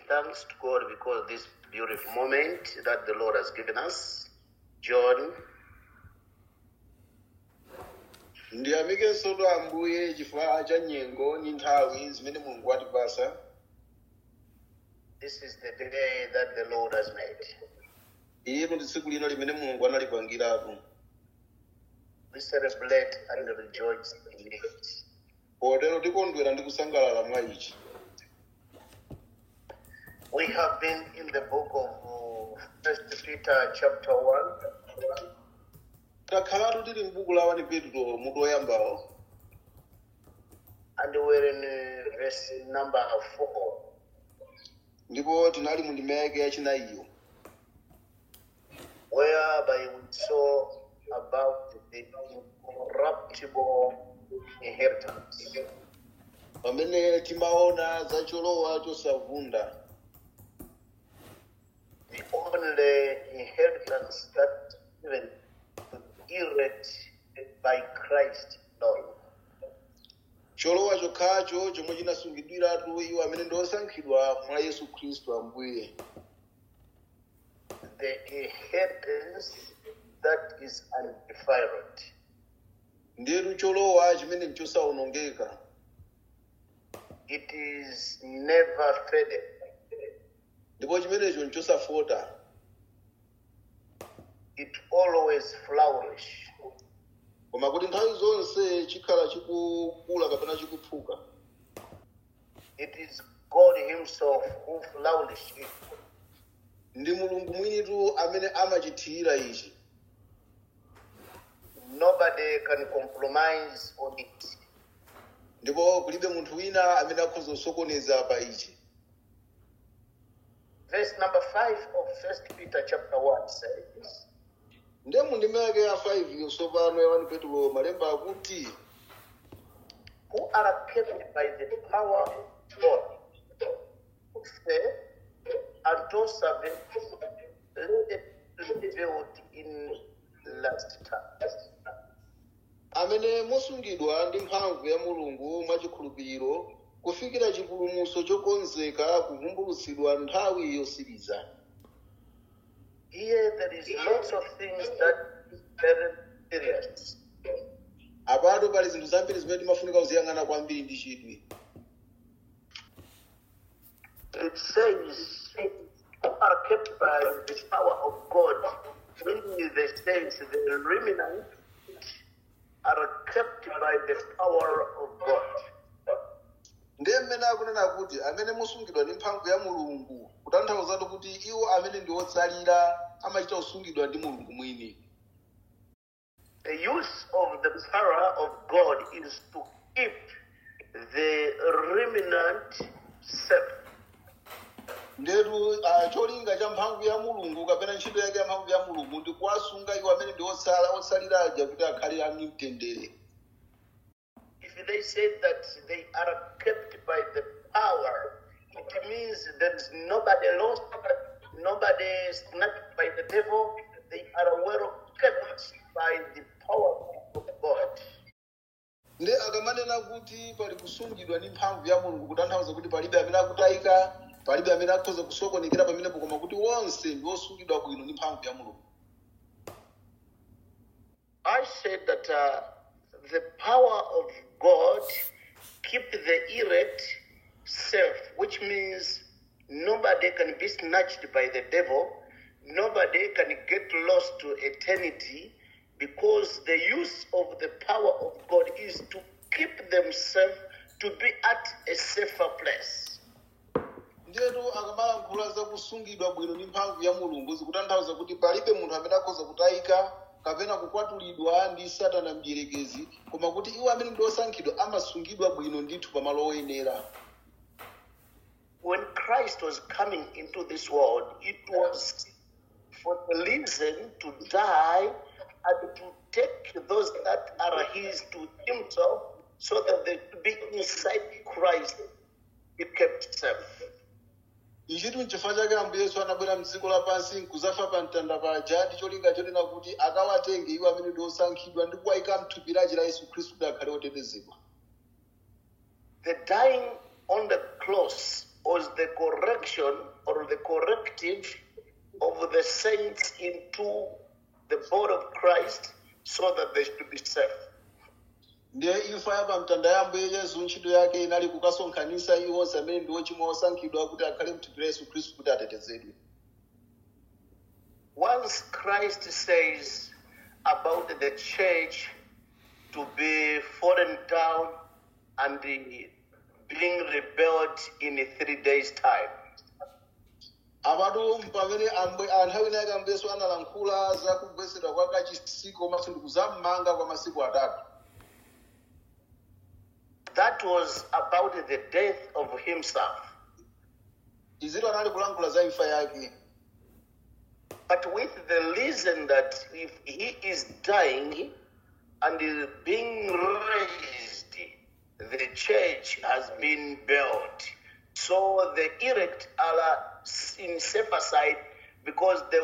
thanks to God because of this beautiful moment that the Lord has given us. John ndiyamikenso tu ambuye chifukwa cha nyengo ndi nthawi zimene mulungu watipasa This is the day that the Lord has made. ilo ndi tsiku lino limene mulungu analipangiratu We celebrate and rejoice in it. potero tikondwera ndi kusangalala mwa ichi We have been in the book of uh, First Peter, chapter one, takhalatu tili m'buku la 1 petro mutu woyambawo and we're in uh, verse number four. ndipo tinali mu ndima yake yachinayiyo whereby we saw about the incorruptible inheritance, pamene timaona za cholowa chosavunda the only inheritance that even inherit by Christ alone. cholowa chokhacho chomwe chinasungidwiratu iwo amene ndi osankhidwa mwa yesu khristu ambuye The inheritance that is undefiled, ndiyetu cholowa chimene nchosawonongeka it is never faded, ndipo chimenecho nchosafota it always flourish. koma kuti nthawi zonse chikhala chikukula kapena chikuphuka It is God Himself who flourishes it. ndi mulungu mwinitu amene amachithira ichi Nobody can compromise on it. ndipo kulibe munthu wina amene akhoza kusokoneza pa ichi Verse number five of First Peter chapter one says, ndiye mu ndima yake ya 5 yosopano ya 1 petro malemba akuti "Who are kept by the power of God, who say, unto servants revealed in last times." amene mosungidwa ndi mphamvu ya mulungu mwachikhulupiriro kufikira chipulumutso chokonzeka kuvumbulutsidwa nthawi yosiriza Here there is lots of things that is very serious. apato pali zinthu zambiri zimene timafunika kuziyang'ana kwambiri ndi chidwi It says, "Who are kept by the power of God," meaning the saints, the remnant, are kept by the power of God. ndiye mmene akunena kuti amene mosungidwa ndi mphamvu ya mulungu kutanthauzatu kuti iwo amene ndi otsalira amachita kusungidwa ndi mulungu mwini The use of the power of God is to keep the remnant safe. ndetu ah, cholinga cha mphamvu ya mulungu kapena ntchito yake ya mphamvu ya mulungu ndi kuwasunga iwo amene ndi otsala otsalira aja kuti akhale ali mtendere If they say that they are kept by the power, it means there is nobody lost, nobody snatched by the devil. They are well kept by the power of God. ndi akamanena kuti pali kusungidwa ndi mphamvu ya mulungu kutanthauza kuti palibe amene akutayika palibe amene akhoza kusokonekera pamenepo koma kuti wonse ndi osungidwa bwino ndi mphamvu ya mulungu I said that uh, the power of God keep the elect safe, which means nobody can be snatched by the devil, nobody can get lost to eternity, because the use of the power of God is to keep themselves to be at a safer place. ndiyetu akamalankhula za kusungidwa bwino ndi mphamvu ya mulungu zikutanthauza kuti palibe munthu amene akhoza kutayika kapena kukwatulidwa ndi satana mdierekezi koma kuti iwo amene ndi osankhidwa amasungidwa bwino ndithu pamalo oyenera when Christ was coming into this world, it was for the reason to die and to take those that are his to himself so that they could be inside Christ, be kept safe. ichitu nchifukwa chake ambuye yesu anabwera mdziko lapansi nkuzafa pa mtanda paja ndi cholinga chonena kuti akawatenge iwo amene ndi osankhidwa ndi kuwayika mthupi lachi la yesu khristu kuti akhale otetezedwa The dying on the cross was the correction or the corrective of the saints into the body of Christ so that they should be saved. ndiye imfa ya pamtanda ya ambuye yesu ntchito yake inali kukasonkhanitsa iwo amene ndi ochimwa osankhidwa kuti akhale mthupi la yesu khristu kuti atetezedwe Once Christ says about the church to be fallen down and being rebuilt in three days' time, apatu pamene ambu- anthu awina ake ambuyesu analankhula za kugwetsedwa kwa kachisi komanso ndi kuzammanga kwa masiku atatu that was about the death of himself. izitu anali kulankhula za imfa yake But with the reason that if he is dying and is being raised, the church has been built. So the elect are in safer side because they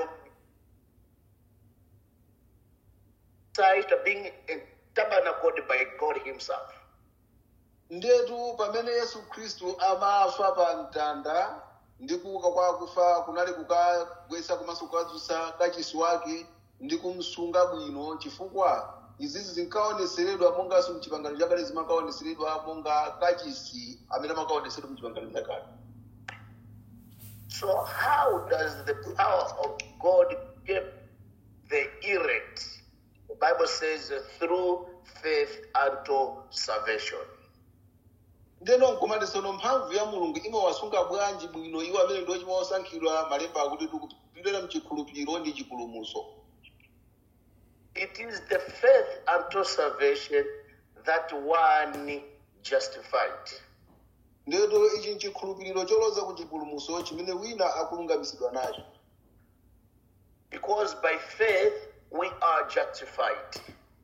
side are being tabernacled by God Himself. ndetu pamene yesu khristu amafa pa mtanda ndi kuuka kwa akufa kunali kukagwetsa komanso kukadzutsa kachisi wake ndi kumsunga bwino chifukwa izizi zinkaoneseredwa monganso mchipangano chakale zimakaoneseredwa monga kachisi amene amakaoneseredwa mchipangano chakale So how does the power of God keep the elect? The Bible says uh, through faith unto salvation. ndeno nkomati sono mphamvu ya mulungu imawasunga bwanji bwino iwo amene ndi ochimwa osankhidwa malemba akuti tikupitira mchikhulupiriro ndi chipulumutso It is the faith unto salvation that one justified. ndeto ichi nchikhulupiriro choloza ku chipulumutso chimene wina akulungamisidwa nacho Because by faith we are justified.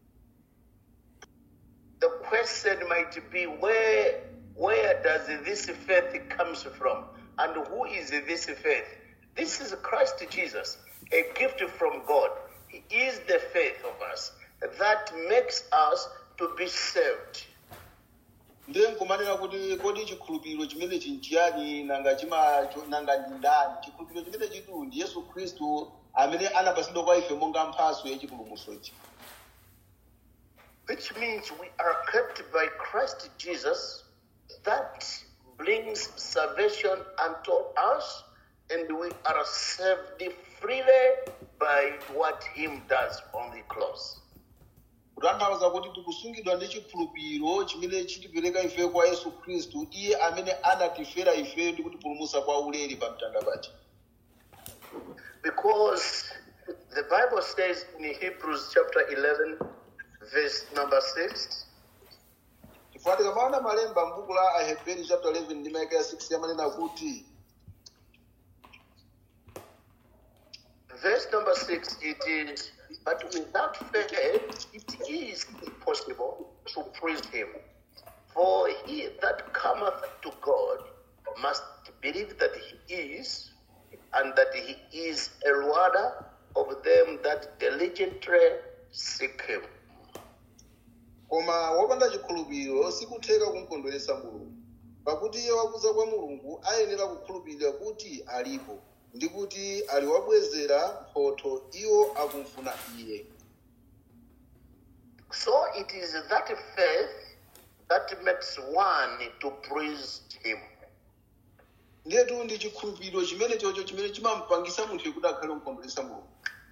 The question might be where where does this faith comes from and who is this faith? This is Christ Jesus, a gift from God. He is the faith of us that makes us to be saved. ndiye nkumanena kuti kodi chikhulupiriro chimene chinchiyani nanga chima nanga ndi ndani chikhulupiriro chimene chitu ndi yesu khristu amene anapasidwa kwa ife monga mphaso ya chipulumutsochi which means we are kept by Christ Jesus that brings salvation unto us and we are saved freely by what him does on the cross. kutanthauza kuti tikusungidwa ndi chikhulupiriro chimene chitipereka ife kwa yesu khristu iye amene anatifera ife ndi kutipulumutsa kwa ulere pa mtanda paja Because the Bible says in Hebrews chapter 11, verse number 6, chifukwa tikamaona malemba m'buku la aheberi chapter 11 ndi maika ya 6 yamanena kuti verse number 6, it is, but without faith it is impossible to praise him. For he that cometh to God must believe that he is, and that he is a rewarder of them that diligently seek him. koma wopanda chikhulupiriro sikutheka kumukondweretsa mulungu pakuti iye wakuza kwa mulungu ayenera kukhulupirira kuti alipo ndi kuti ali wabwezera mphotho iwo akumfuna iye So it is that faith that makes one to praise him. ndetu ndi chikhulupiriro chimene chocho chimene chimampangisa munthu kuti akhale kumukondweretsa mulungu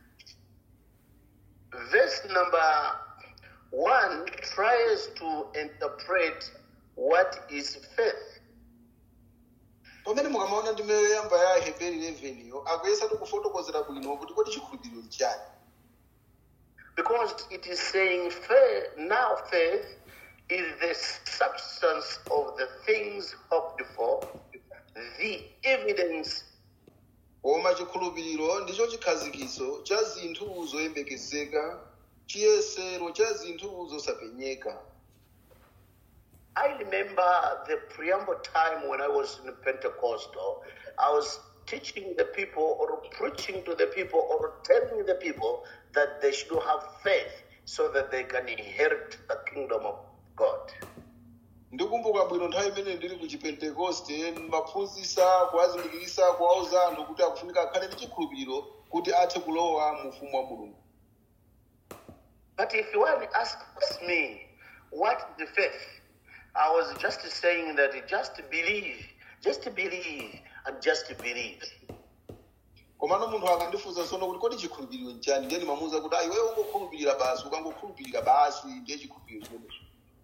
Verse number one tries to interpret what is faith. pamene mukamaona ndi meyo yamba ya aheberi 11 yo akuyesatu kufotokozera bwino kuti kodi chikhulupiriro nchani Because it is saying faith, now faith is the substance of the things hoped for, the evidence koma chikhulupiriro ndicho chikhazikiso cha zinthu zoyembekezeka chiyesero cha zinthu zosapenyeka I remember the preamble time when I was in Pentecostal. I was teaching the people or preaching to the people or telling the people that they should have faith so that they can inherit the kingdom of God. ndikumbuka bwino nthawi imene ndili ku chipentekoste ndimaphunzitsa kuwazindikirisa kuwauza anthu kuti akufunika akhale ndi chikhulupiriro kuti athe kulowa mu ufumu wa mulungu But if one asks me, what is the faith? I was just saying that just believe, just believe, and just believe. komano munthu akandifunsa tsono kuti kodi chikhulupiriro nchani ndiye ndimamuwuza kuti ayi iweyo ungokhulupirira basi ukangokhulupirira basi ndiye chikhulupiriro chimenecho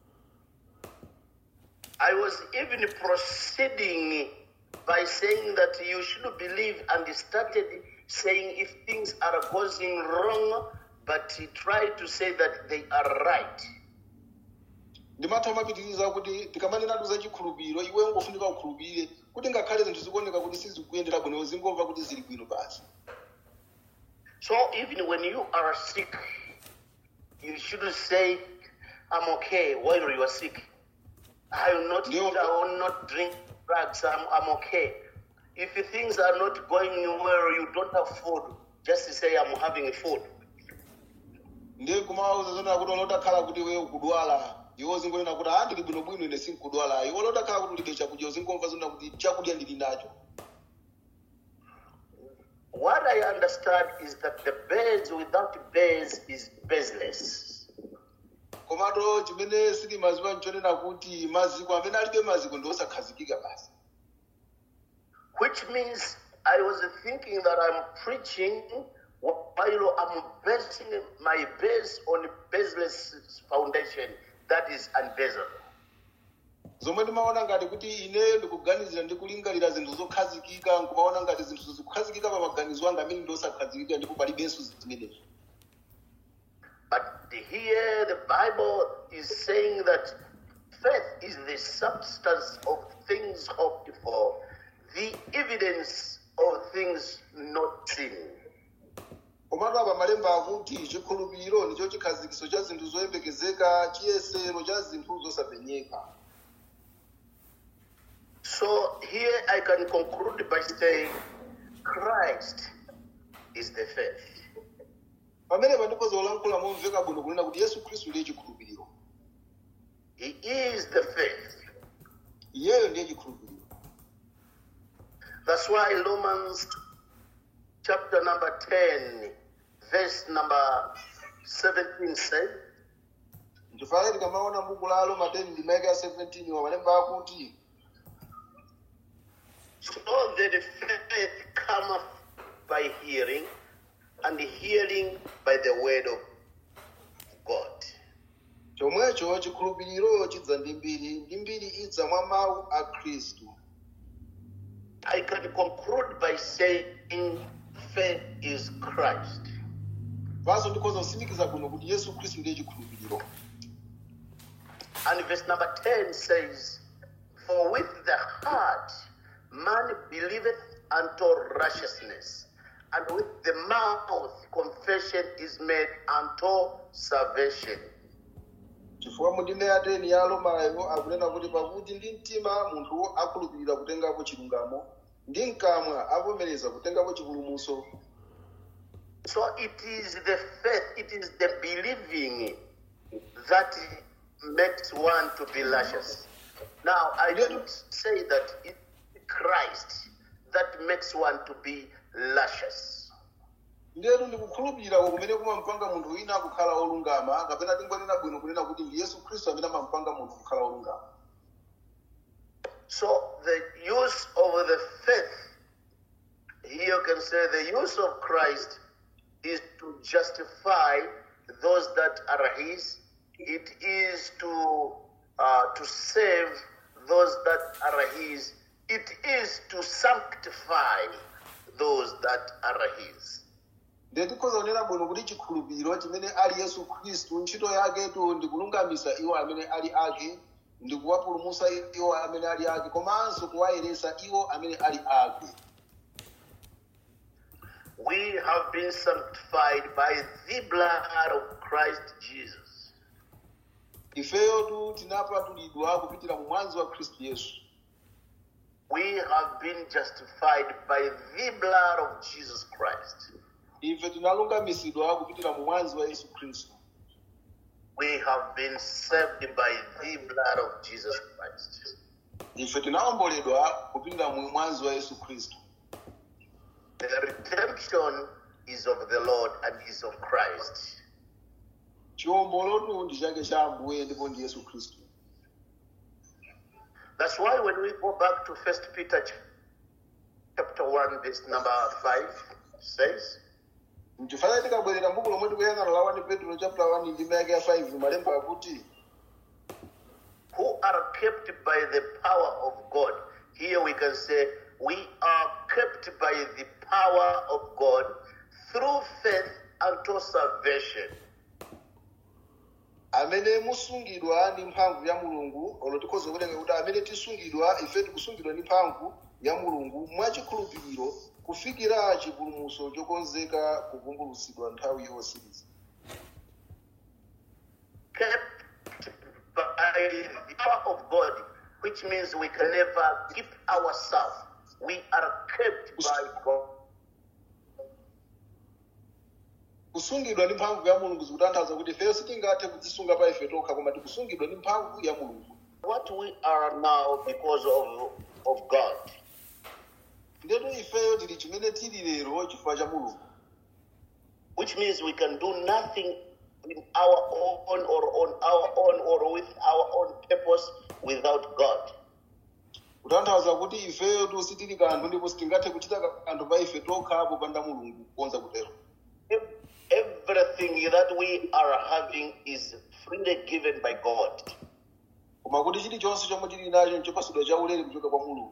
I was even proceeding by saying that you should believe and started saying if things are going wrong, but he tried to say that they are right. ndimatha mapitiriza kuti tikamanenatu za chikhulupiriro iweyo ungofunika ukhulupirire kuti ngakhale zinthu zikuoneka kuti sizikuyendera bwino zingomva kuti zili bwino basi So even when you are sick, you shouldn't say, I'm okay while you are sick. I will not Yeah. eat, I will not drink drugs, I'm, I'm okay. If things are not going well, you don't have food, just say, I'm having food. ndiye kumawuza zona kuti olotakhala kuti iweyo ukudwala iwo zingonena kuti ah ndili bwinobwino ine sinkudwala iwo olotakhala kuti ulibe chakudya uzingomva zona kuti chakudya ndili nacho What I understand is that the base without base is baseless. komato chimene sitimaziwa nchonena kuti maziko amene alibe maziko ndi osakhazikika basi Which means I was thinking that I'm preaching while I'm basing my base on baseless foundation that is unbasable. zomwe ndimaona ngati kuti ine ndikuganizira ndi kulingalira zinthu zokhazikika nkumaona ngati zinthu zikukhazikika pa maganizo anga amene ndi osakhazikika ndipo palibenso zimenezo But here the Bible is saying that faith is the substance of things hoped for, the evidence of things not seen. komatu apa malemba akuti chikhulupiriro ndicho chikhazikiso cha zinthu zoyembekezeka chiyesero cha zinthu zosapenyeka So here I can conclude by saying Christ is the faith. pamene pandikhoza kulankhula momveka bwino kunena kuti yesu khristu ndiye chikhulupiriro He is the faith. iyeyo ndiye chikhulupiriro That's why Romans chapter number 10, verse number 17 says, ndifaye tikamaona buku la roma 10 ndimaika ya 17 wa malemba akuti So that faith cometh by hearing, and hearing by the word of God. chomwecho chikhulupiriro chidza ndi mbiri ndi mbiri idza mwa mawu a khristu I can conclude by saying faith is Christ. panso ndikhoza kusimikiza bwino kuti yesu khristu ndiye chikhulupiriro And verse number 10 says, For with the heart man believeth unto righteousness, and with the mouth confession is made unto salvation. chifukwa mu ndime ya 10 ya romayo akunena kuti pakuti ndi mtima munthu akhulupirira kutengapo chilungamo ndi mkamwa avomereza kutengapo chipulumutso So it is the faith, it is the believing that makes one to be righteous. Now, I don't say that it's Christ that makes one to be righteous. ndetu ndikukhulupirira kumene kumampanga munthu wina kukhala olungama kapena tingonena bwino kunena kuti ndi yesu khristu amene amampanga munthu kukhala olungama So the use of the faith, here you can say the use of Christ is to justify those that are His. It is to uh, to save those that are His. It is to sanctify those that are His. ndiye tikhoza kunena bwino kuti chikhulupiriro chimene ali yesu khristu ntchito yaketu ndikulungamisa iwo amene ali ake ndikuwapulumutsa iwo amene ali ake komanso kuwayeretsa iwo amene ali ake We have been sanctified by the blood of Christ Jesus. ifeyotu tinapatulidwa kupitira mu mwazi wa khristu yesu We have been justified by the blood of Jesus Christ. ife tinalungamisidwa kupitira mu mwazi wa yesu khristu we have been saved by the blood of Jesus Christ. ife tinawomboledwa kupindira mu mwazi wa yesu khristu The redemption is of the Lord and is of Christ. chiwombolotu ndi chake cha ambuye ndipo ndi yesu khristu That's why when we go back to First Peter ch- chapter one, verse number five says, mchifana tikabwerera mbuku lomwe tikuyang'ana la 1 petro chapter 1 ndi mayake ya 5 malemba akuti who are kept by the power of God. Here we can say, we are kept by the power of God through faith unto salvation. amene musungidwa ndi mphamvu ya mulungu olo tikhoza kulenga kuti amene tisungidwa ife tikusungidwa ndi mphamvu ya mulungu mwachikhulupiriro kufikira chipulumutso chokonzeka kuvumbulutsidwa nthawi yosiriza Kept by the power of God, which means we can never keep ourselves. We are kept by God. kusungidwa ndi mphamvu ya mulungu zikutanthauza kuti ifeyo sitingathe kudzisunga pa ife tokha koma tikusungidwa ndi mphamvu ya mulungu What we are now because of, of God. ndetu ifeyo tili chimene tili lero chifukwa cha mulungu which means we can do nothing in our own or on our own or with our own purpose without God. kutanthauza kuti ifeyo tu sitili kanthu ndipo sitingathe kuchita kanthu pa ife tokha popanda mulungu kukonza kutero Ev- Everything that we are having is freely given by God. koma kuti chilichonse chomwe tili nacho nchopasidwa chaulere kuchoka kwa mulungu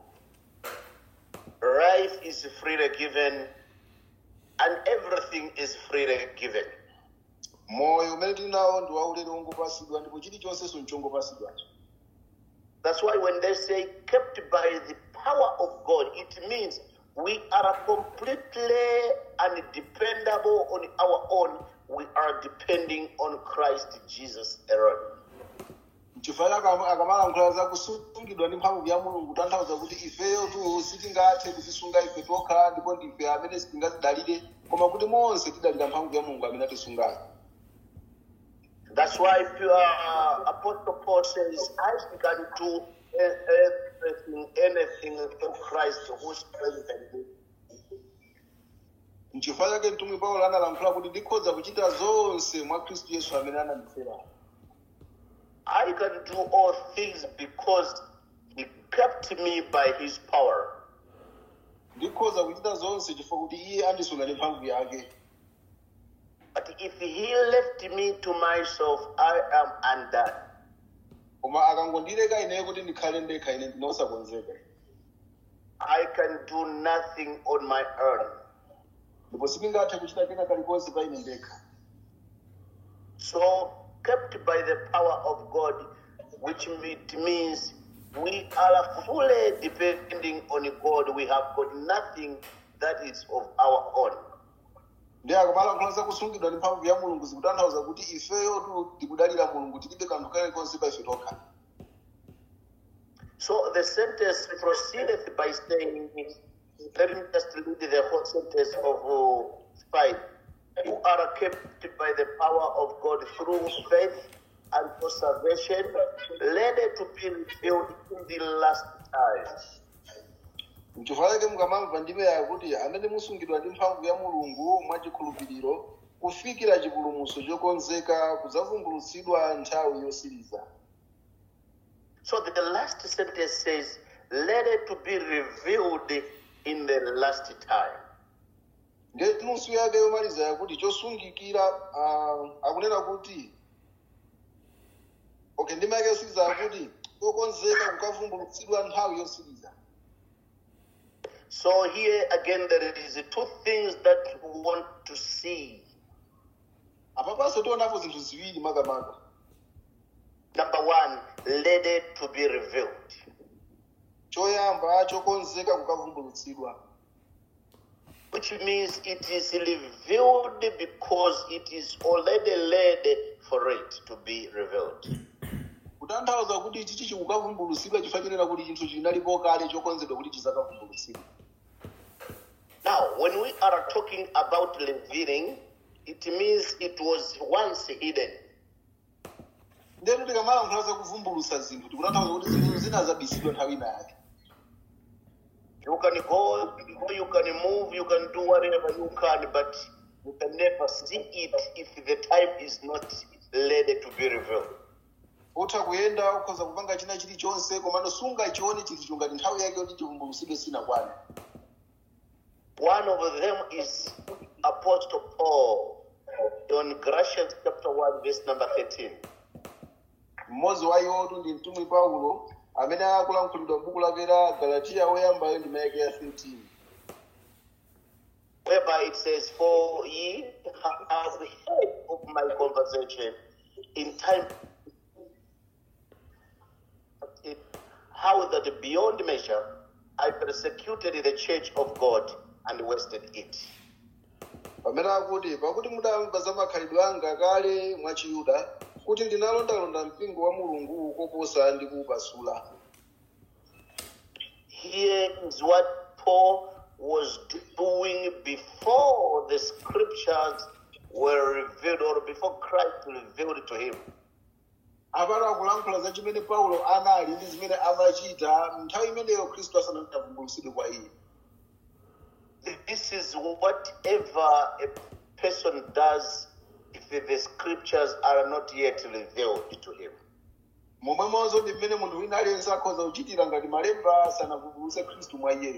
Life is freely given, and everything is freely given. moyo umene tili nawo ndi waulere wongopasidwa ndipo chilichonsenso nchongopasidwacho That's why when they say kept by the power of God, it means we are completely undependable on our own. We are depending on Christ Jesus alone. chifukwa akama- akamalankhula za kusungidwa ndi mphamvu ya mulungu kutanthauza kuti ifeyo tu sitingathe kuzisunga ife tokha ndipo ndife amene sitingazidalire koma kuti monse tidalira mphamvu ya mulungu amene atisungayo That's why uh, Apostle Paul says, I can do everything, anything through Christ who strengthens me. nchifukwa chake mtumwi paulo analankhula kuti ndikhoza kuchita zonse mwa khristu yesu amene anandifera I can do all things because he kept me by his power. ndikhoza kuchita zonse chifukwa kuti iye andisunga ndi mphamvu yake But if he left me to myself, I am undone. koma akangondileka ineyo kuti ndikhale ndekha ine ndinosakonzeka I can do nothing on my own. ndipo sindingathe kuchita kena kalikonse pa ine ndekha So, kept by the power of God, which it means we are fully depending on God. We have got nothing that is of our own. ndi akamalankhula za kusungidwa ndi mphamvu ya mulungu zikutanthauza kuti ifeyo tu tikudalira mulungu tilibe kanthu kalikonse pa ife tokha So the sentence proceedeth by saying, let me just read the whole sentence of uh, five. You are kept by the power of God through faith and for salvation, ready to be revealed in the last time. mchifukwa chake mukamamva ndimeya kuti amene musungidwa ndi mphamvu ya mulungu mwachikhulupiriro kufikira chipulumutso chokonzeka kudzavumbulutsidwa nthawi yosiriza So the last sentence says, ready to be revealed in the last time. ngeti nusu yake yomaliza yakuti chosungikira ah, akunena kuti okay ndima yake yosiriza yakuti chokonzeka kukavumbulutsidwa nthawi yosiriza So here again, there is two things that we want to see. apapanso tionapo zinthu ziwiri makamaka Number one, ready to be revealed. choyamba chokonzeka kukavumbulutsidwa Which means it is revealed because it is already ready for it to be revealed. kutanthauza kuti chichi chikukavumbulutsidwa chifukwa chonena kuti chinthu chinalipo kale chokonzedwa kuti chizakavumbulutsidwa Now, when we are talking about revealing, it means it was once hidden. ndenu tikamalankhula za kuvumbulusa zinthu tikutanthauza kuti zinthu zina zabisidwa nthawi inayake You can go, you can move, you can do whatever you can, but you can never see it if the time is not ready to be revealed. utha kuyenda ukhoza kupanga china chilichonse komano sungachione chinthu ngati nthawi yake yoti chivumbulusidwe sinakwane One of them is Apostle Paul on Galatians chapter 1, verse number 13. mmodzi wa iwotu ndi mtumwi paulo amene akulankhulidwa m'buku lake la galatiya woyambayo ndi mayake ya 13 whereby it says, For ye have heard of my conversation in time, how that beyond measure I persecuted the church of God and wasted it. pamene akuti pakuti mudamva za makhalidwe anga kale mwa chiyuda kuti ndinalondalonda mpingo wa mulungu koposa ndi kuupasula Here is what Paul was doing before the scriptures were revealed or before Christ revealed to him. apano akulankhula za chimene paulo anali ndi zimene amachita nthawi imeneyo khristu asanavumbulusidwe kwa iye This is whatever a person does if the scriptures are not yet revealed to him. momwemonso ndi mmene munthu wina aliyense akhoza kuchitira ngati malemba sanavumbuluse khristu mwa iyeyo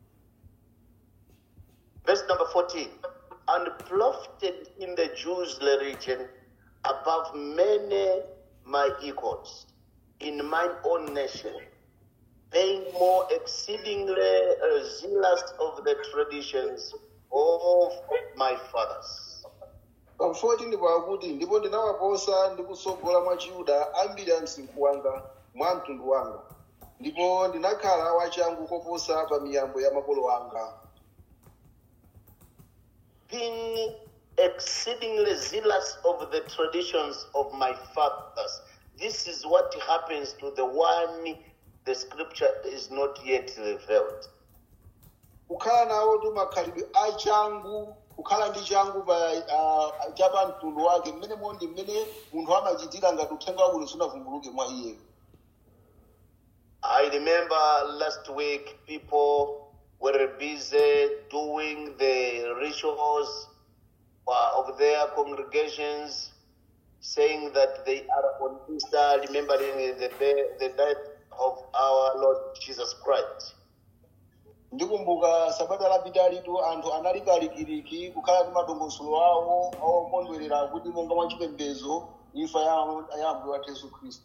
Verse number 14 And profited in the Jews' religion above many my equals in mine own nation, being more exceedingly zealous of the traditions of my fathers. pamfoti ndipo akuti ndipo ndinawaposa ndi kusogola mwa chiyuda ambiri a msinkhu wanga mwa mtundu wanga ndipo ndinakhala wachangu koposa pa miyambo ya makolo anga being exceedingly zealous of the traditions of my fathers. This is what happens to the one the scripture is not yet revealed. kukhala nawo tu makhalidwe achangu kukhala ndi changu pa uh, cha pa mtundu wake mmene mondi mmene munthu amachitira ngati uthenga wabwino sunavumbuluke mwa iyeyo I remember last week people were busy doing the rituals uh, of their congregations, saying that they are on Easter, remembering the, day, the death of our Lord Jesus Christ. ndikumbuka sabata lapitalitu anthu anali kalikiliki kukhala ndi madongosolo awo okondwerera kuti monga mwa chipembedzo imfa ya ya ambuye wathu yesu khristu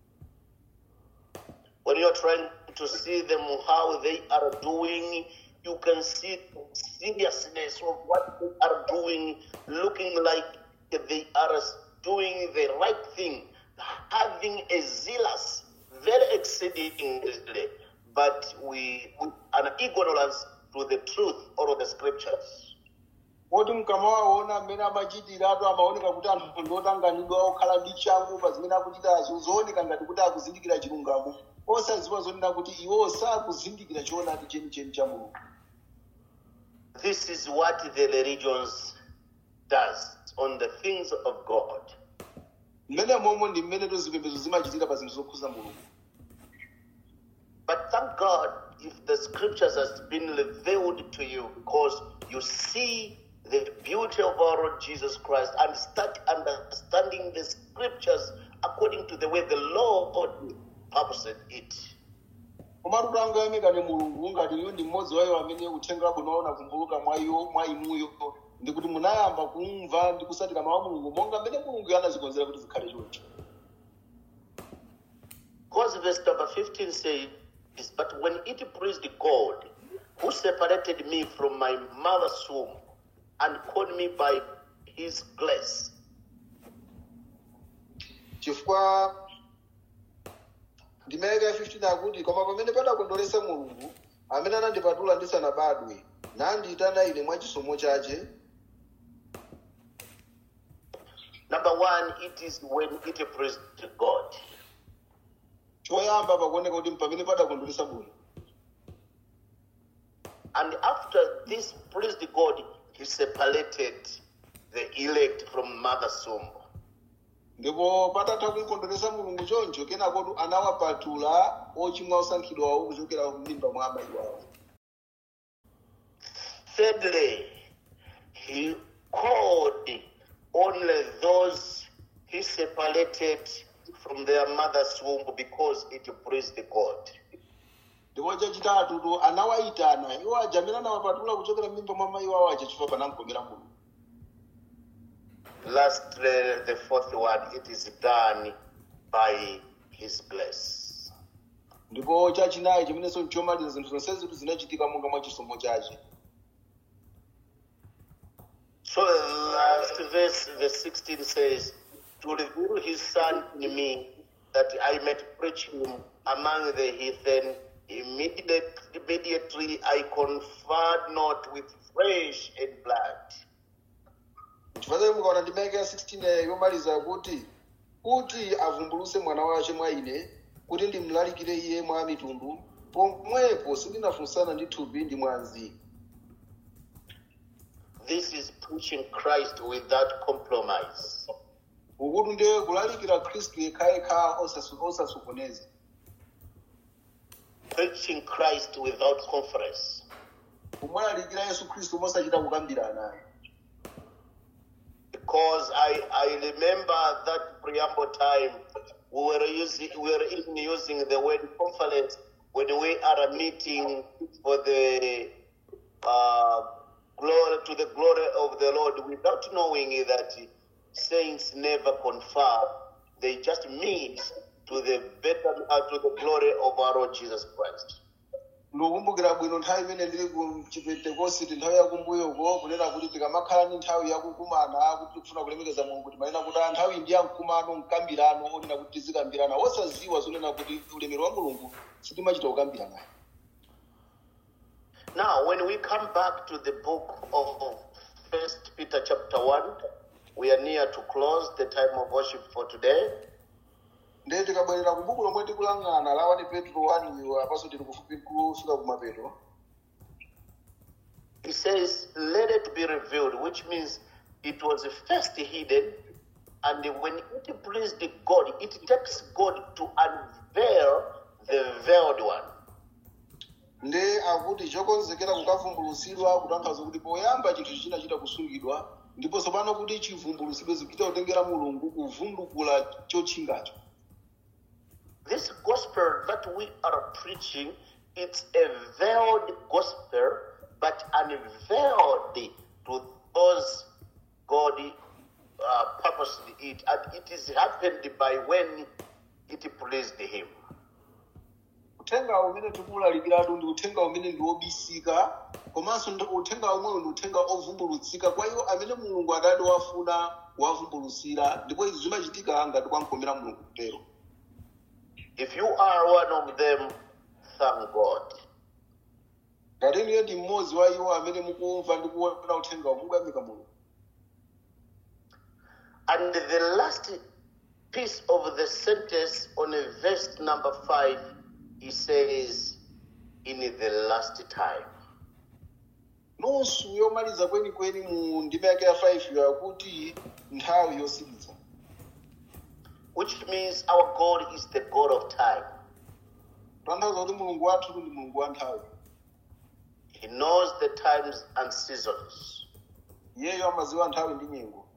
when you're trying to see them how they are doing, you can see the seriousness of what they are doing, looking like they are doing the right thing, having a zealous, very exceedingly, but we with an ignorance to the truth or the scriptures. poti mkamawaona mmene amachitiratu amaoneka kuti anthu ndotanganidwa okhala ndi changu pa zimene akuchitazo zooneka ngati kuti akuzindikira chilungamo osadziwa zonena kuti iwo sakuzindikira choonadi chenicheni cha mulungu This is what the religions does on the things of God. mmene momwe ndi mmene tozipembedzo zimachitira pa zinthu zokhuza mulungu But thank God if the scriptures has been revealed to you because you see the beauty of our Lord Jesus Christ and start understanding the scriptures according to the way the Lord purposed it. komatu tangoyamikani mulungu ngati iwo ndi mmodzi wa iwo amene uthenga wabwino unavumbuluka mwa iwo mwa inuyo ndikuti munayamba kumva ndi kusatira mawu a mulungu monga mmene mulungu anazikonzera kuti zikhale choncho Because verse number 15 says, But when it pleased God, who separated me from my mother's womb and called me by his grace, chifukwa ndimayika 15 akuti koma pamene padakondweresa mulungu amene anandipatula ndisanabadwe nandiyitana ine mwa chisomo chache number one, it is when it pleased God. choyamba pakuoneka kuti pamene padakondweresa mulungu And after this pleased God, he separated the elect from mother's womb. ndipo patatha kumkondweresa mulungu choncho kenakotu anawapatula ochimwa osankhidwawo kuchokera m'mimba mwa amayi wawo Thirdly, he called only those he separated from their mother's womb because it pleased God. ndipo chachitatu tu anawayitana iwo aja amene anawapatula kuchokera m'mimba mwa amayi wawo aja chifukwa panamkomera mulungu Lastly, the fourth one, it is done by his grace. ndipo chachinayi chimenenso nchomaliza zinthu zonse zitu zinachitika monga mwa chisomo chache So the last verse, verse 16 says, To reveal his son in me, that I might preach him among the heathen. Immediately, immediately I conferred not with flesh and blood. chifukwa chake mukaona ndimeke ya 16 yomaliza kuti kuti avumbuluse mwana wace mwa ine kuti ndimlalikire iye mwa mitundu pomwepo sindinafunsana ndi thupi ndi mwanzi This is preaching Christ without compromise. ukuti ndiye kulalikira khristu yekhayekha osasu- osasokoneza Preaching Christ without conference. kumulalikira yesu khristu mosachita kukambirana naye Because I, I remember that preamble time we were using we were even using the word conference when we are meeting for the uh, glory to the glory of the Lord without knowing that saints never confer. They just meet to the better uh, to the glory of our Lord Jesus Christ. ndikukumbukira bwino nthawi imene ndili ku chipentekositi nthawi yakumbuyoko kunena kuti tikamakhala ndi nthawi yakukumana kuti tikufuna kulemekeza mulungu timanena kuti "Ah, nthawi ndi yamkumano mkambirano onena kuti tizikambirana wosaziwa zonena kuti ulemero wa mulungu sitimachita kukambirana Now, when we come back to the book of First Peter chapter one, we are near to close the time of worship for today. ndiye tikabwerera ku buku lomwe tikulang'ana la 1 petro 1 apaso tili kufupi kufika kumapeto He says, "Let it be revealed," which means it was first hidden, and when it pleased God, it takes God to unveil the veiled one. nde akuti chokonzekera kukavumbulutsidwa kutanthauza kuti poyamba chinthu chinachita kusungidwa ndipo tsopano kuti chivumbulutsidwe zikuchita kutengera mulungu kuvundukula chotchingacho This gospel that we are preaching, it's a veiled gospel, but unveiled to those God uh, purposed it, and it is happened by when it pleased Him. uthenga umene tikulalikiratu ndi uthenga umene ndi wobisika komanso ndi- uthenga umwewo ndi uthenga ovumbulutsika kwa iwo amene mulungu adati wafuna wavumbulutsira ndipo izi zimachitika ngati kwamkomera mulungu kutero If you are one of them, thank God. ngati inuyo ndi mmodzi wa iwo amene mukumva ndi kuona uthenga mukuyamika mulungu And the last piece of the sentence on verse number five, he says, "In the last time." nusu yomaliza kwenikweni mu ndima yake ya 5 yakuti nthawi yosiriza which means our God is the God of time. kutanthauza kuti mulungu wathu ndi mulungu wa nthawi He knows the times and seasons. iyeyo amaziwa nthawi ndi nyengo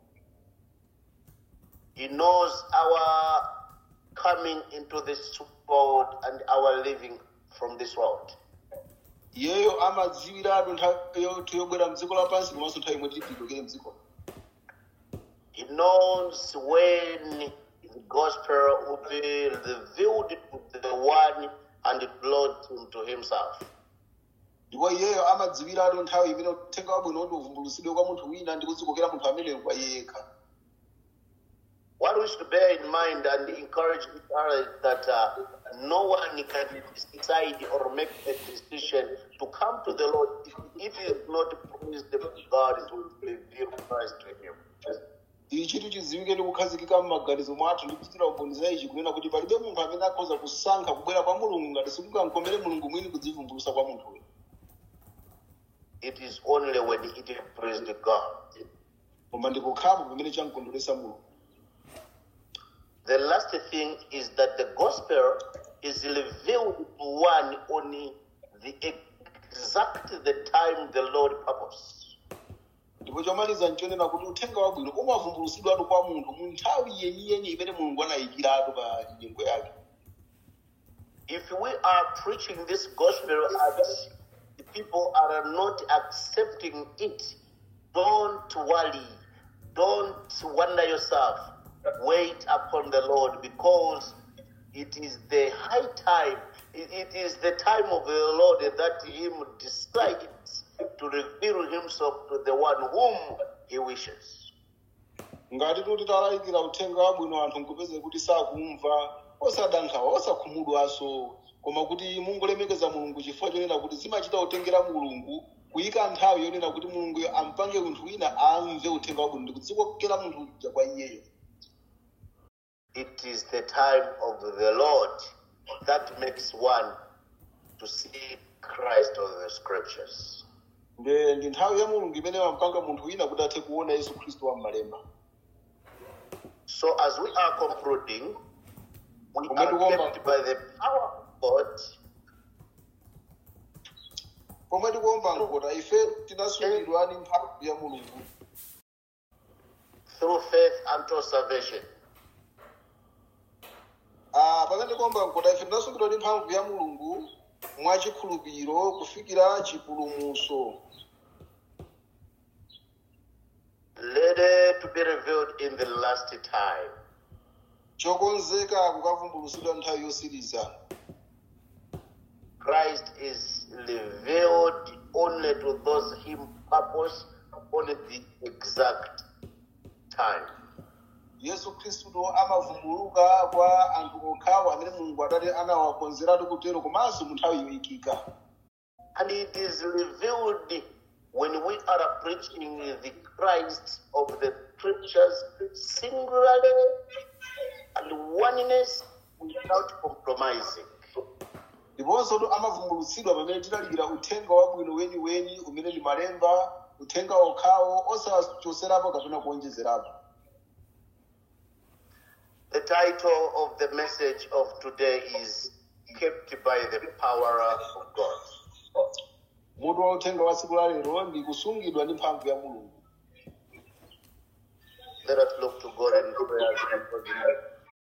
He knows our coming into this world and our living from this world. iyeyo amadziwiratu nthawi yothu yobwera mdziko lapansi komanso nthawi imwe titidokere mdziko He knows when the gospel will be revealed to the one and brought him to himself. ndipo iyeyo amadziwiratu nthawi imene uthenga wabwino kuti uvumbulutsidwe kwa munthu wina ndi kudzikokera munthu ameneyo kwa iye yekha What we should bear in mind and encourage each other is that uh, no one can decide or make a decision to come to the Lord if it is not pleased of God to reveal Christ to him. ichi tichidziwike ndi kukhazikika m'maganizo mwathu ndi kuchitira umboni za ichi kunena kuti palibe munthu amene akhoza kusankha kubwera kwa mulungu ngati sikungamkomere mulungu mwini kudzivumbulutsa kwa munthuyo It is only when it pleased God. koma ndikukhapo pamene chamkondweresa mulungu last thing is that the gospel is revealed to one on the exact the time the Lord purpose. ndipo chomaliza nchonena kuti uthenga wabwino umavumbulutsidwatu kwa munthu mu nthawi yeniyeni imene mulungu anayikiratu pa nyengo yake If we are preaching this gospel and the people are not accepting it, don't worry. Don't wonder yourself. Wait upon the Lord because it is the high time, it- it is the time of the Lord that Him decides to reveal Himself to the one whom He wishes. ngati kuti talalikira uthenga wabwino anthu nkupeze kuti sakumva osadandaula osakhumudwanso koma kuti mungolemekeza mulungu chifukwa chonena kuti zimachita kutengera mulungu kuyika nthawi yonena kuti mulungu ampange munthu wina amve uthenga wabwino ndi kudzikokera munthu uja kwa iyeyo It is the time of the Lord that makes one to see Christ of the scriptures. nde ndi nthawi ya mulungu imene ampanga munthu wina kuti athe kuona yesu khristu wa m'malemba So, as we are concluding, we Kumbe are tukuomba. kept by the power of God pomwe tikuomba nkota ife tinasungidwa ndi mphamvu ya mulungu through faith unto salvation. Ah, pamene tikuomba nkota ife tinasungidwa ndi mphamvu ya mulungu mwachikhulupiriro kufikira chipulumutso ready to be revealed in the last time. chokonzeka kukavumbulutsidwa nthawi yosiriza Christ is revealed only to those him purpose on the exact time. yesu khristuto amavumbuluka kwa anthu okhawo amene mulungu adati anawakonzeratu kutero komanso mu nthawi yoyikika And it is revealed when we are preaching the Christ of the scriptures singularly and oneness without compromising. ndiponso to amavumbulutsidwa pamene tilalikira uthenga wabwino weniweni umene ndi malemba uthenga okhawo osachoserapo kapena kuonjezerapo The title of the message of today is Kept by the Power of God. mutu wa uthenga wa tsiku la lero ndi kusungidwa ndi mphamvu ya mulungu Let us look to God in prayer. and forgiveness.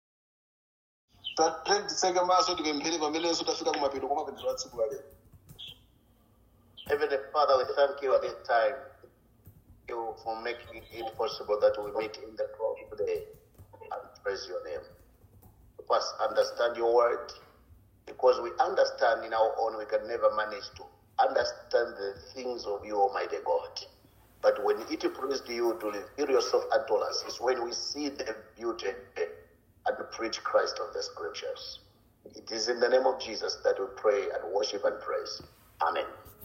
tatene titseke maso tipemphere pamenenso tafika kumapeto kwa mapemphero a tsiku la lero Heavenly Father, we thank you this time. Thank you for making it possible that we meet in the cross today and praise your name. Help us understand your word because we understand in our own we can never manage to understand the things of you, Almighty God. But when it pleased you to reveal yourself unto us, is when we see the beauty and preach Christ of the scriptures. It is in the name of Jesus that we pray and worship and praise. Amen.